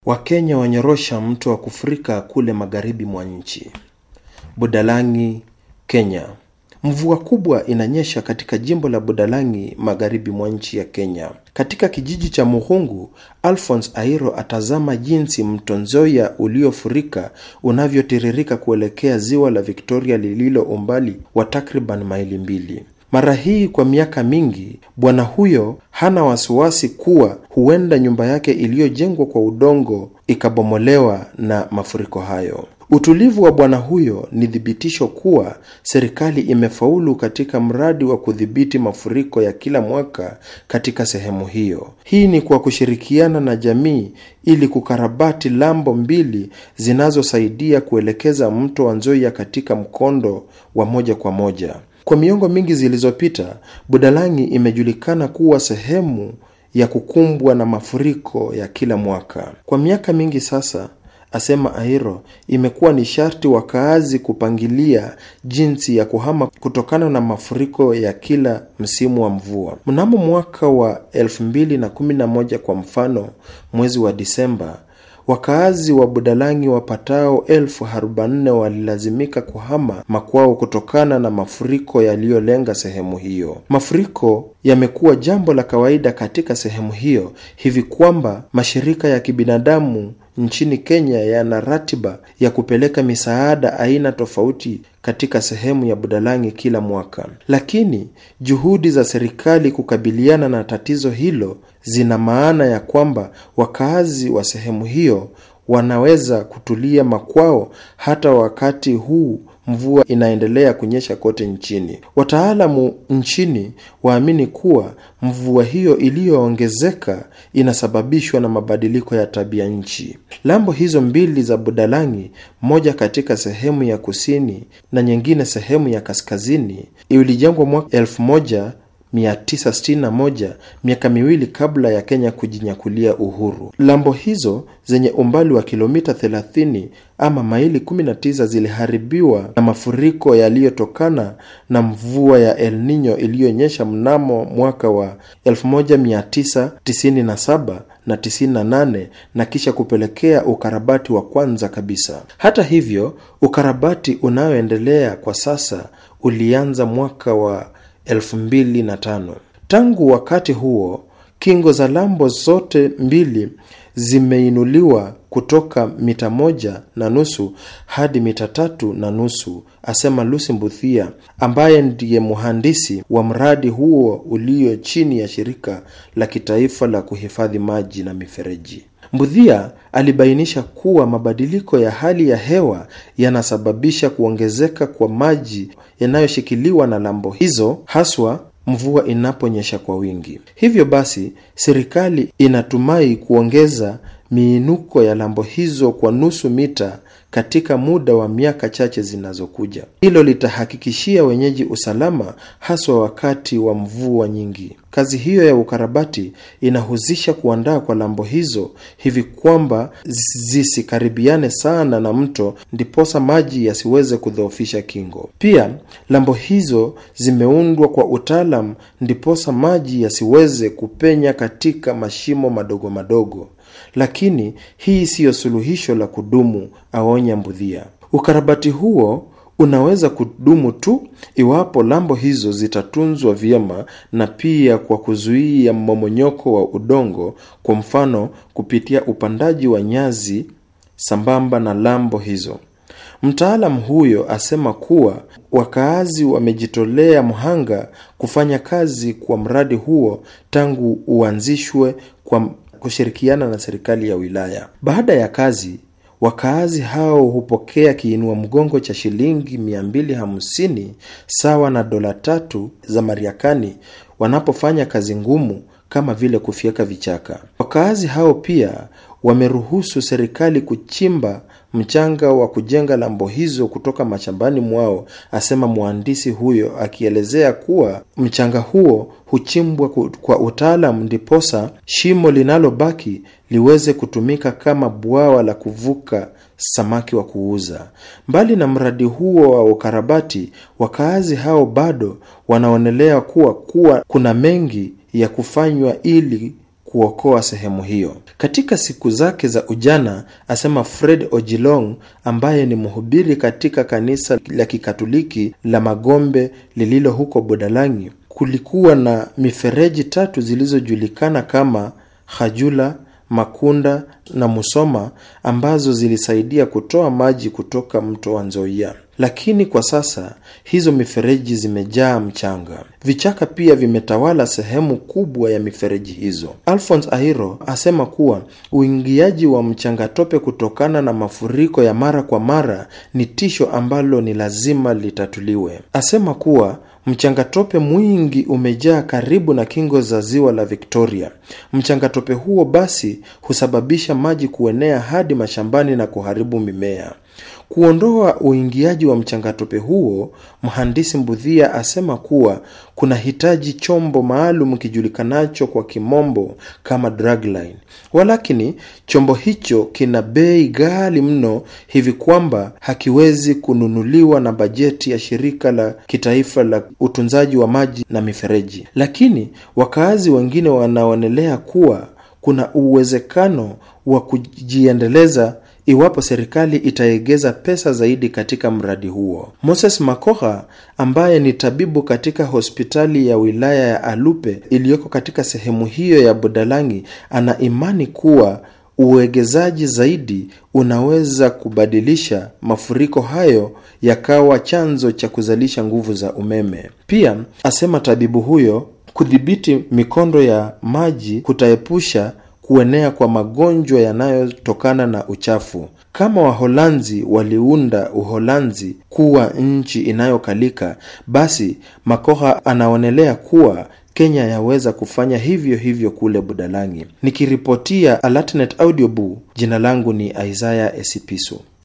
Wakenya wanyorosha mto wa kufurika kule magharibi mwa nchi. Budalangi, Kenya. Mvua kubwa inanyesha katika jimbo la Budalangi magharibi mwa nchi ya Kenya. Katika kijiji cha Muhungu, Alphonse Airo atazama jinsi mto Nzoia uliofurika unavyotiririka kuelekea ziwa la Victoria lililo umbali wa takriban maili mbili. Mara hii kwa miaka mingi, bwana huyo hana wasiwasi kuwa huenda nyumba yake iliyojengwa kwa udongo ikabomolewa na mafuriko hayo. Utulivu wa bwana huyo ni thibitisho kuwa serikali imefaulu katika mradi wa kudhibiti mafuriko ya kila mwaka katika sehemu hiyo. Hii ni kwa kushirikiana na jamii ili kukarabati lambo mbili zinazosaidia kuelekeza mto wa Nzoia katika mkondo wa moja kwa moja. Kwa miongo mingi zilizopita, Budalangi imejulikana kuwa sehemu ya kukumbwa na mafuriko ya kila mwaka. Kwa miaka mingi sasa, asema Airo, imekuwa ni sharti wakaazi kupangilia jinsi ya kuhama kutokana na mafuriko ya kila msimu wa mvua. Mnamo mwaka wa 2011 kwa mfano, mwezi wa Disemba, wakaazi wa Budalangi wapatao elfu arobaini walilazimika kuhama makwao kutokana na mafuriko yaliyolenga sehemu hiyo. Mafuriko yamekuwa jambo la kawaida katika sehemu hiyo hivi kwamba mashirika ya kibinadamu nchini Kenya yana ratiba ya kupeleka misaada aina tofauti katika sehemu ya Budalangi kila mwaka. Lakini juhudi za serikali kukabiliana na tatizo hilo zina maana ya kwamba wakaazi wa sehemu hiyo wanaweza kutulia makwao hata wakati huu mvua inaendelea kunyesha kote nchini. Wataalamu nchini waamini kuwa mvua hiyo iliyoongezeka inasababishwa na mabadiliko ya tabia nchi. Lambo hizo mbili za Budalangi, moja katika sehemu ya kusini na nyingine sehemu ya kaskazini, ilijengwa mwaka elfu moja 961 miaka miwili kabla ya Kenya kujinyakulia uhuru. Lambo hizo zenye umbali wa kilomita 30 ama maili 19 ziliharibiwa na mafuriko yaliyotokana na mvua ya El Nino iliyonyesha mnamo mwaka wa 1997 na 98 na kisha kupelekea ukarabati wa kwanza kabisa. Hata hivyo, ukarabati unaoendelea kwa sasa ulianza mwaka wa 2005. Tangu wakati huo, kingo za lambo zote mbili zimeinuliwa kutoka mita moja na nusu hadi mita tatu na nusu, asema Lucy Mbuthia ambaye ndiye mhandisi wa mradi huo ulio chini ya shirika la kitaifa la kuhifadhi maji na mifereji. Mbudhia alibainisha kuwa mabadiliko ya hali ya hewa yanasababisha kuongezeka kwa maji yanayoshikiliwa na lambo hizo haswa mvua inaponyesha kwa wingi. Hivyo basi, serikali inatumai kuongeza miinuko ya lambo hizo kwa nusu mita katika muda wa miaka chache zinazokuja. Hilo litahakikishia wenyeji usalama haswa wakati wa mvua nyingi. Kazi hiyo ya ukarabati inahusisha kuandaa kwa lambo hizo hivi kwamba zisikaribiane sana na mto, ndiposa maji yasiweze kudhoofisha kingo. Pia lambo hizo zimeundwa kwa utaalam, ndiposa maji yasiweze kupenya katika mashimo madogo madogo. Lakini hii siyo suluhisho la kudumu, aonya Mbudhia. Ukarabati huo unaweza kudumu tu iwapo lambo hizo zitatunzwa vyema na pia kwa kuzuia mmomonyoko wa udongo, kwa mfano kupitia upandaji wa nyazi sambamba na lambo hizo. Mtaalam huyo asema kuwa wakaazi wamejitolea mhanga kufanya kazi kwa mradi huo tangu uanzishwe kwa kushirikiana na serikali ya wilaya. Baada ya kazi, wakaazi hao hupokea kiinua mgongo cha shilingi 250 sawa na dola tatu za Mariakani wanapofanya kazi ngumu kama vile kufyeka vichaka. Wakaazi hao pia wameruhusu serikali kuchimba mchanga wa kujenga lambo hizo kutoka mashambani mwao, asema mhandisi huyo, akielezea kuwa mchanga huo huchimbwa kwa utaalam, ndiposa shimo linalobaki liweze kutumika kama bwawa la kuvuka samaki wa kuuza. Mbali na mradi huo wa ukarabati, wakaazi hao bado wanaonelea kuwa kuwa kuna mengi ya kufanywa ili kuokoa sehemu hiyo. Katika siku zake za ujana, asema Fred Ojilong ambaye ni mhubiri katika kanisa la Kikatoliki la Magombe lililo huko Budalangi, kulikuwa na mifereji tatu zilizojulikana kama Hajula, Makunda na Musoma ambazo zilisaidia kutoa maji kutoka mto wa Nzoia. Lakini kwa sasa hizo mifereji zimejaa mchanga. Vichaka pia vimetawala sehemu kubwa ya mifereji hizo. Alphonse Ahiro asema kuwa uingiaji wa mchangatope kutokana na mafuriko ya mara kwa mara ni tisho ambalo ni lazima litatuliwe. Asema kuwa mchangatope mwingi umejaa karibu na kingo za ziwa la Victoria. Mchangatope huo basi husababisha maji kuenea hadi mashambani na kuharibu mimea. Kuondoa uingiaji wa mchangatope huo, mhandisi Mbudhia asema kuwa kuna hitaji chombo maalum kijulikanacho kwa kimombo kama dragline. Walakini chombo hicho kina bei ghali mno hivi kwamba hakiwezi kununuliwa na bajeti ya shirika la kitaifa la utunzaji wa maji na mifereji. Lakini wakaazi wengine wanaonelea kuwa kuna uwezekano wa kujiendeleza iwapo serikali itaegeza pesa zaidi katika mradi huo. Moses Makoha ambaye ni tabibu katika hospitali ya wilaya ya Alupe iliyoko katika sehemu hiyo ya Budalangi ana imani kuwa uwegezaji zaidi unaweza kubadilisha mafuriko hayo yakawa chanzo cha kuzalisha nguvu za umeme. Pia asema tabibu huyo, kudhibiti mikondo ya maji kutaepusha kuenea kwa magonjwa yanayotokana na uchafu. Kama Waholanzi waliunda Uholanzi kuwa nchi inayokalika, basi Makoha anaonelea kuwa Kenya yaweza kufanya hivyo hivyo kule Budalangi. Nikiripotia Alatnet Audiobu, jina langu ni Isaiah Esipiso.